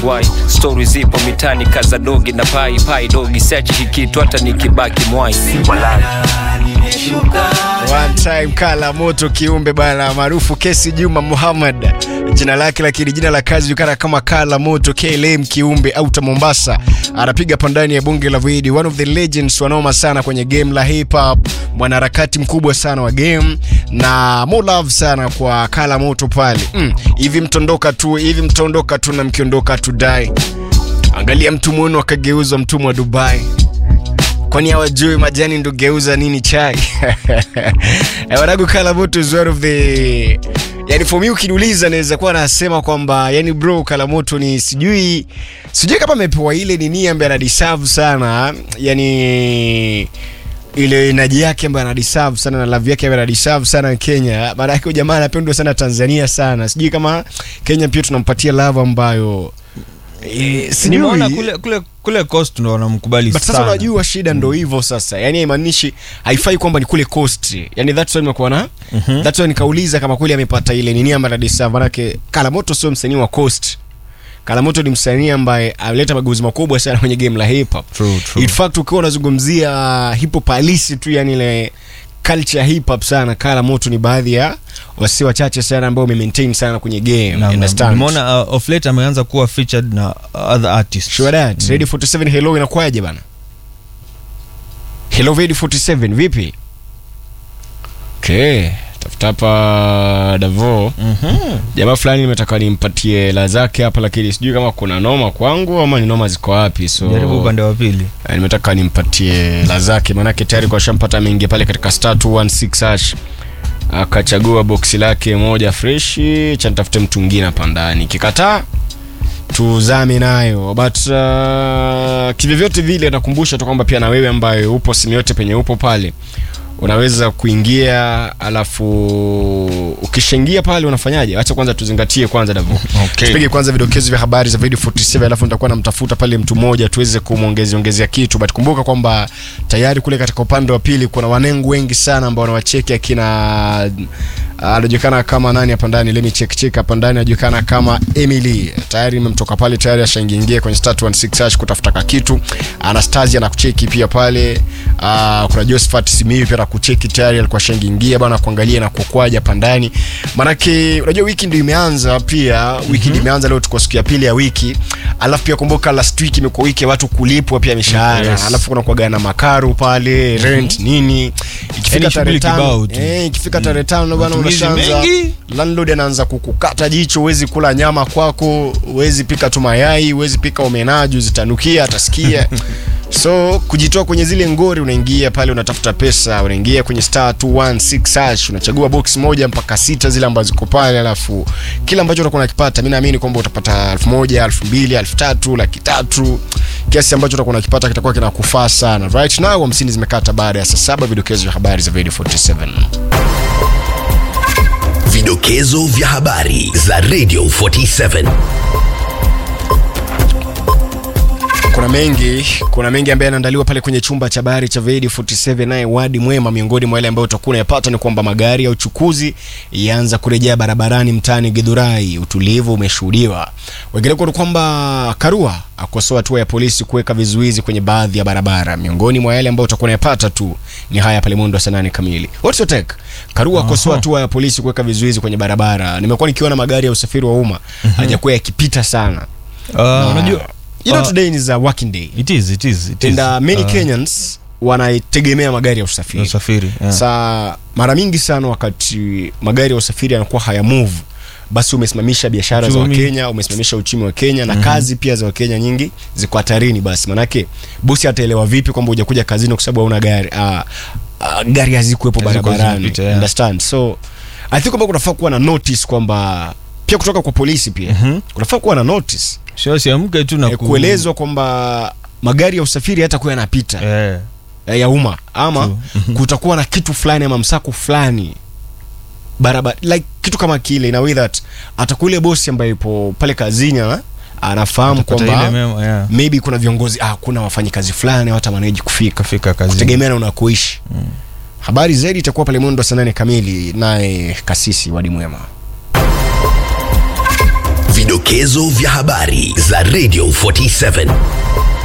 why stori zipo mitani kaza dogi na pai pai dogi sechi hikitu hata nikibaki mwai One time kala moto kiumbe bana maarufu Kesi Juma Muhammad jina lake, lakini jina la kazi julikana kama Kala Moto KLM kiumbe auta Mombasa, anapiga pandani ya bunge la Void, one of the legends wanoma sana kwenye game la hip hop, mwanaharakati mkubwa sana wa game na more love sana kwa Kala Moto pale mm. Hivi mtondoka tu hivi mtaondoka tu na mkiondoka tu dai, angalia mtumwa wenu akageuzwa mtumwa wa Dubai kwani hawajui majani ndo geuza nini chai Eh, wanangu Kala Moto is one of the yani for me ukiniuliza naweza kuwa nasema kwamba yani bro Kala Moto ni sijui sijui kama amepewa ile nini ambaye anadeserve sana yani ile enaji yake ambayo anadeserve sana na love yake ambayo anadeserve sana Kenya. Maana yake huyu jamaa anapendwa sana Tanzania sana. Sijui kama Kenya pia tunampatia love ambayo eh, sijui. nimeona kule kule kule coast ndo wanamkubali But sasa sana unajua shida ndo hivyo sasa, yani haimaanishi haifai kwamba ni kule coast, yani that's why nimekuwa na that's why nikauliza kama kweli amepata ile nini ambayo anadisa, manake Kalamoto sio msanii wa coast. Kalamoto ni msanii ambaye alileta mageuzi makubwa sana kwenye game la hip hop. True, true. In fact ukiwa unazungumzia hip hop halisi tu, yani ile culture ya hip hop sana, Kalamoto ni baadhi ya wasi wachache sana ambao wamemaintain sana kwenye game. Na- na- Understand? nimeona uh, of late ameanza kuwa featured na other artists Sure that. Ready 47 hello inakuwaje bana? Hello Ready 47 vipi? Okay, tafuta hapa Davo. Mhm. Jamaa fulani nimetaka nimpatie la zake hapa lakini sijui kama kuna noma kwangu ama ni noma ziko wapi. So jaribu upande wa pili eh, nimetaka nimpatie la zake maanake tayari kwa shampata mengi pale katika star 216 hash akachagua boksi lake moja freshi cha nitafute mtu mwingine hapa ndani kikataa tuzame nayo but uh, kivyovyote vile nakumbusha tu kwamba pia na wewe ambaye upo simu yote penye upo pale unaweza kuingia alafu ukishaingia pale unafanyaje acha kwanza tuzingatie kwanza davu Okay. tupige kwanza vidokezo vya habari za video 47 alafu nitakuwa namtafuta pale mtu mmoja tuweze kumwongezea ongezea kitu but kumbuka kwamba tayari kule katika upande wa pili kuna wanengu wengi sana ambao wanawacheki akina anajulikana kama nani hapa ndani let me check check hapa ndani anajulikana kama Emily tayari imemtoka pale tayari ashaingia kwenye star 116 hash kutafuta ka kitu Anastasia anakucheki pia pale uh, kuna Josephat Simiyu pia anakucheki tayari alikuwa ashaingia bana kuangalia na kukwaja hapa ndani manake unajua wiki ndio imeanza pia wiki ndio imeanza leo tuko siku ya pili ya wiki alafu pia kumbuka last week imekuwa wiki ya watu kulipwa pia mishahara Yes. alafu kuna kuaga na makaru pale rent nini ikifika Yaani tarehe shughuli tano kibao tu. eh, ikifika tarehe tano bana Matumizi unashaanza mengi. landlord anaanza kukukata jicho huwezi kula nyama kwako huwezi pika tu mayai huwezi pika omenaju zitanukia atasikia so kujitoa kwenye zile ngori unaingia pale unatafuta pesa unaingia kwenye star 216 hash unachagua box moja mpaka sita zile ambazo ziko pale alafu kila ambacho utakuwa unakipata mi naamini kwamba utapata elfu moja elfu mbili elfu tatu laki tatu kiasi ambacho utakuwa unakipata kitakuwa kinakufaa sana right now hamsini zimekata baada ya saa saba vidokezo vya habari za video 47 Vidokezo vya habari za Radio 47. kuna mengi kuna mengi ambayo yanaandaliwa pale kwenye chumba cha habari cha Vedi 47 naye wadi mwema miongoni mwa yale ambayo utakuwa unayapata ni kwamba magari ya uchukuzi yaanza kurejea barabarani mtaani Githurai utulivu umeshuhudiwa wengineko ni kwamba Karua akosoa hatua ya polisi kuweka vizuizi kwenye baadhi ya barabara miongoni mwa yale ambayo utakuwa unayapata tu ni haya pale mwendo wa saa nane kamili what's your take Karua akosoa hatua ya polisi kuweka vizuizi kwenye barabara nimekuwa nikiona magari ya usafiri wa umma hajakuwa yakipita sana Uh, unajua you know uh, today is a working day it is it is it and is uh, many Uh, Kenyans wanaitegemea magari ya usafiri usafiri yeah. sa mara mingi sana wakati magari ya usafiri yanakuwa haya move basi umesimamisha biashara za Uchumi. wakenya umesimamisha uchumi wa kenya na kazi pia za wakenya nyingi ziko hatarini basi manake bosi ataelewa vipi kwamba hujakuja kazini kwa sababu hauna gari uh, uh, gari hazikuwepo Hazikuwa barabarani zinapita, yeah. understand so i think kwamba kunafaa kuwa na notice kwamba pia kutoka kwa polisi pia Mhm. kunafaa kuwa na notice sio siamke tu na eh, ku- kuelezwa kwamba magari ya usafiri hatakuwa yanapita eh, eh, ya umma ama True. Mhm. kutakuwa na kitu fulani ama msako fulani barabara like kitu kama kile in a way that atakuwa ile bosi ambaye yupo pale kazini ana- anafahamu utapata ile kwamba memo, yeah. maybe kuna viongozi ah, kuna wafanyikazi fulani hata maneji kufika kafika kazi kutegemea na unakoishi habari zaidi itakuwa pale mwendo wa saa nane kamili naye kasisi wadi mwema Vidokezo vya habari za Radio 47